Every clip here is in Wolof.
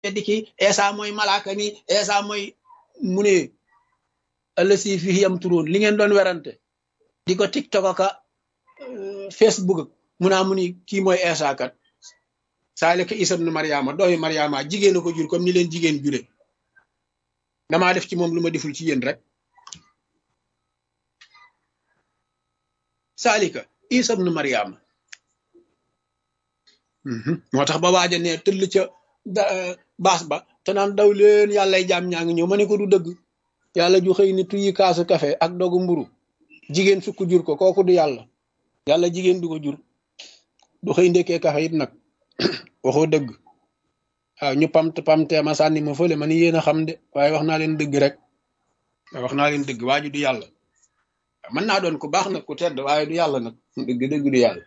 weddi ki Eesa mooy malaaka mi Eesa mooy mu ne ëllësi fii am turoon li ngeen doon werante di ko tiktok aka facebook mu naa mu ni kii mooy Eesa kat saalika Isa ibnu Mariama doomi Mariama jigéen a ko jur comme ni leen jigéen jure damaa def ci moom lu ma deful ci yéen rek saalika Isa ibnu Mariama moo tax ba waaja ne tëll ca baas ba te naan daw leen yàllay jaam ñaa ngi ñëw ma ne ko du dëgg yàlla ju xëy ni tuyi kaasu kafe ak dogu mburu jigéen sukk jur ko kooku du yàlla yàlla jigéen du ko jur du xëy ndekkee kafe it nag waxoo dëgg waaw ñu pamt pamtee ma sànni ma fële ma ni yéen a xam de waaye wax naa leen dëgg rek wax naa leen dëgg waaju du yàlla mën naa doon ku baax nag ku tedd waaye du yàlla nag dëgg dëgg du yàlla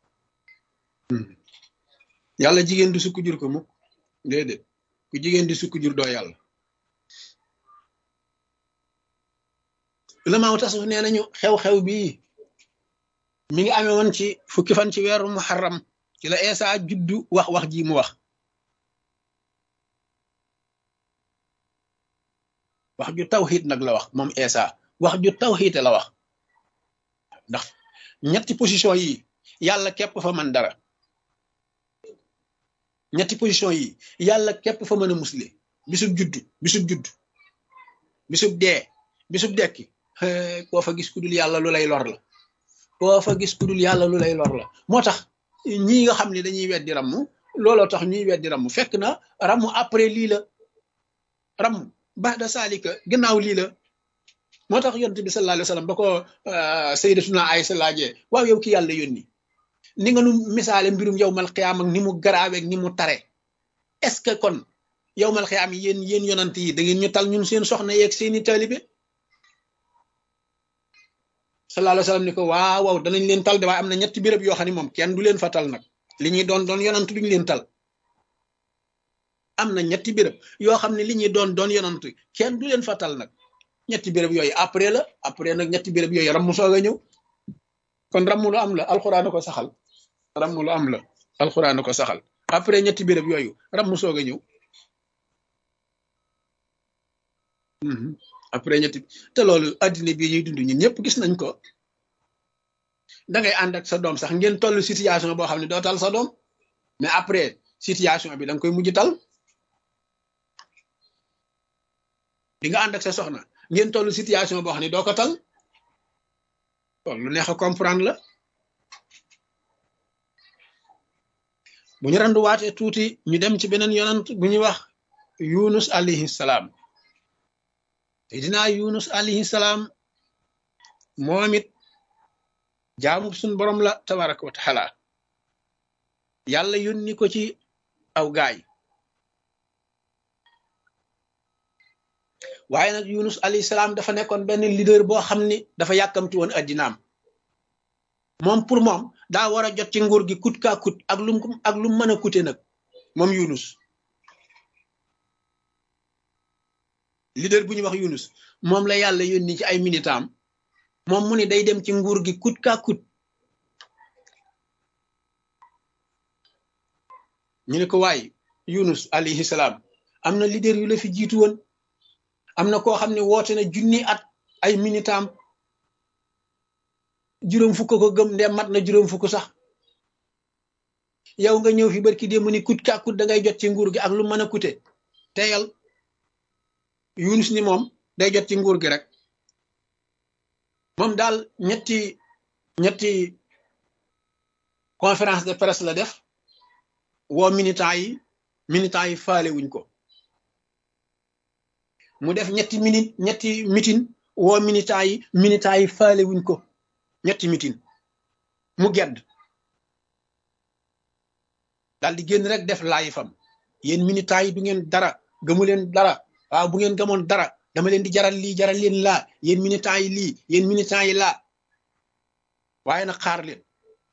yàlla jigéen du sukk jur ko mukk déedéet ku jigéen di sukk jur doo yàlla ulamaaw tasawuf nee nañu xew-xew bii mi ngi amee woon ci fukki fan ci weeru muharram ci la Eesa juddu wax wax ji mu wax wax ju tawxiit nag la wax moom Eesa wax ju tawxiite la wax ndax ñetti position yi yàlla képp fa man dara ñetti position yi yàlla képp fa mën a musle bisub judd bisub judd bisub dee bisub dekki koo fa gis ku dul yàlla lu lay lor la koo fa gis ku dul yàlla lu lay lor la moo tax ñii nga xam ne dañuy weddi ramm looloo tax ñuy weddi ramm fekk na ramm après lii la ramm ba'da saalika gannaaw lii la moo tax yonent bi sallallahu alayhi wa sallam ba ko sayyidatuna Aysa laajee waaw yow ki yàlla yónni ni nga nu misaale mbirum yowmal xiyaam ak ni mu garaaweeg ni mu tare est ce que kon yowmal xiyaam yi yéen yéen yonant yi da ngeen ñu tal ñun seen soxna yeeg seeni taalibe sallallahu alayhi wa sallam ni ko waaw waaw danañ leen tal de waaye am na ñetti béréb yoo xam ne moom kenn du leen fa tal nag li ñuy doon doon yonant duñ leen tal am na ñetti béréb yoo xam ne li ñuy doon doon yonant kenn du leen fa tal nag ñetti béréb yooyu après la après nag ñetti béréb yooyu ram mu soog a ñëw kon ramm lu am la alxuraan ko saxal ramm lu am la alxuraan ko saxal après ñetti béréb yooyu ramm soog a ñëw après ñetti te loolu addina bii ñuy dund ñun ñëpp gis nañ ko da ngay ànd ak sa doom sax ngeen toll situation boo xam ne doo tal sa doom mais après situation bi da nga koy mujj tal di nga ànd ak sa soxna ngeen toll situation boo xam ne doo ko tal loolu lu neex a comprendre la bu ñu randuwaatee tuuti ñu dem ci beneen yonant bu ñuy wax yunus alayhi salaam te dinaa yunus alayhi salaam moom it jaamu suñ borom la tabaraka wa taala yàlla yónni ko ci aw gaay waaye nag yunus alayhi salaam dafa nekkoon benn leader boo xam ni dafa yàkkamti woon addinaam moom pour moom daa war a jot ci nguur gi kut kaa kut ak lum ak lum mën a kute nag moom yunus leader bu ñuy wax yunus moom la yàlla yónni ci ay militam moom mu ni day dem ci nguur gi kut kaa kut ñu ne ko waay yunus alayhi salaam am na leader yu la fi jiitu woon am na koo xam ne woote na junni at ay militam juróom fukk ko gëm ndem mat na juróom fukk sax yow nga ñëw fi barki démb ni kut kaa kut da ngay jot ci nguur gi ak lu mën a kute teyal yunus ni moom day jot ci nguur gi rek moom daal ñetti ñetti conférence de presse la def woo militant yi militant yi faale wuñ ko mu def ñetti minute ñetti meeting woo militant yi militant yi faale wuñ ko ñetti meeting mu gedd daal di génn rek def laay fam yéen militant yi du ngeen dara gëmu leen dara waaw bu ngeen gëmoon dara dama leen di jaral lii jaral leen laa yéen militant yi lii yéen militant yi laa waaye nag xaar leen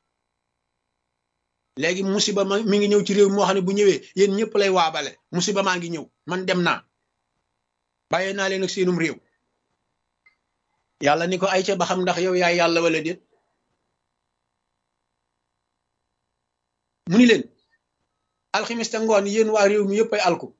léegi musiba ma mi ngi ñëw ci réew moo xam ne bu ñëwee yéen ñëpp lay waabale musiba maa ngi ñëw man dem naa bàyyee naa leen ak seenum réew yàlla ni ko ay ca ba xam ndax yow yaay yàlla wala déet mu ni leen alximiste ngoon yéen waa réew mi yëpp ay alku